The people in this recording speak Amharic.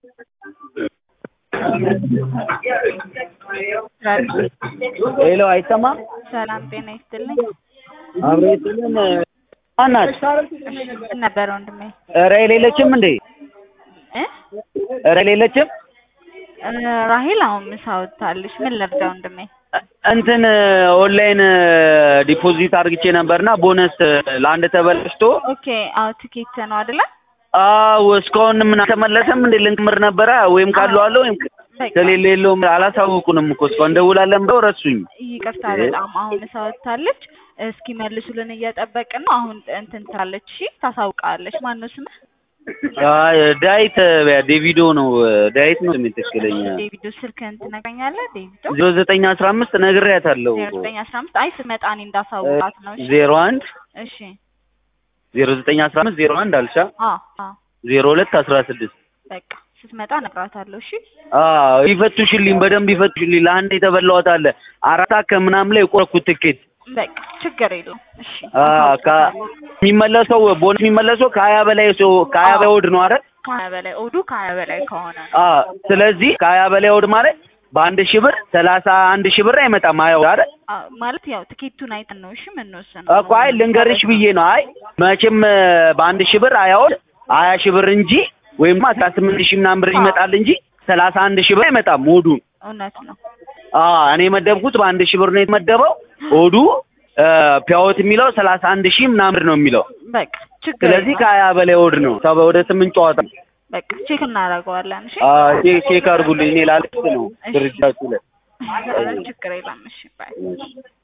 ሄሎ አይሰማም? ሰላም ጤና ይስጥልኝ። አብሮ ይስጥልን። ማናት? ምን ነበር ወንድሜ? ኧረ የሌለችም እንዴ? እ ኧረ የሌለችም? እ ራሄል አሁን ምሳ ወጥታለች። ምን ልርዳ ወንድሜ? እንትን ኦንላይን ዲፖዚት አድርግቼ ነበርና ቦነስ ለአንድ ተበላሽቶ ኦኬ አዎ ትኬት ነው አይደለ? አዎ እስካሁን ምን አልተመለሰም እንዴ? ልንክምር ነበረ ወይም ካለው አለ ወይም በቃ ከሌለ የለውም። አላሳውቁንም እኮ እስካሁን እንደውላለን ብለው ረሱኝ። ይቅርታ በጣም አሁን ምሳ ወጥታለች። እስኪ መልሱልን እየጠበቅን ነው። አሁን እንትን ትላለች። እሺ ታሳውቃለች። ማነው ስምህ? አይ ዳዊት ዴቪዶ ነው ዳዊት ነው ስሜ ትክክለኛ ዴቪዶ ስልክህን ትነግረኛለህ? ዴቪዶ ዜሮ ዘጠኝ አስራ አምስት ነግሬያታለሁ። ዜሮ ዘጠኝ አስራ አምስት አይ ስትመጣ እኔ እንዳሳውቃት ነው። እሺ ዜሮ አንድ እሺ ዜሮ ዘጠኝ አስራ አምስት ዜሮ አንድ አልሻ አዎ አዎ ዜሮ ሁለት አስራ ስድስት በቃ ስትመጣ እነግራታለሁ። እሺ አዎ ይፈቱሽልኝ፣ በደንብ ይፈቱሽልኝ። ለአንድ የተበላሁት አለ አራታ ከምናምን ላይ የቆረኩት ትኬት በቃ ችግር የለውም። እሺ አ ካ የሚመለሰው ቦነስ የሚመለሰው ከሀያ በላይ ሰው ከሀያ በላይ ወድ ነው አይደል? ከሀያ በላይ ኦዱ ከሀያ በላይ ከሆነ ነው። አ ስለዚህ ከሀያ በላይ ወድ ማለት በአንድ ሺህ ብር ሰላሳ አንድ ሺህ ብር አይመጣም። ሀያው አይደል? አ ማለት ያው ትኬቱን አይተን ነው እሺ የምንወስነው። እኮ አይ ልንገርሽ ብዬ ነው። አይ መቼም በአንድ ሺህ ብር ሀያውን ሀያ ሺህ ብር እንጂ ወይም አስራ ስምንት ሺህ ምናምን ብር ይመጣል እንጂ ሰላሳ አንድ ሺህ ብር አይመጣም ሆዱ። እውነት ነው። አ እኔ የመደብኩት በአንድ ሺህ ብር ነው የተመደበው። ሆዱ ፒያወት የሚለው ሰላሳ አንድ ሺህ ምናምን ብር ነው የሚለው። በቃ ችግር ስለዚህ የለውም። ከሀያ በላይ ወድ ነው ሰባ ወደ ስምንት ጨዋታ ነው። በቃ ቼክ እናደርገዋለን። እሺ አ ቼክ ቼክ አድርጉልኝ። እኔ ላልቅስ ነው ድርጅታችሁ ላይ ችግር የለም። እሺ ባይ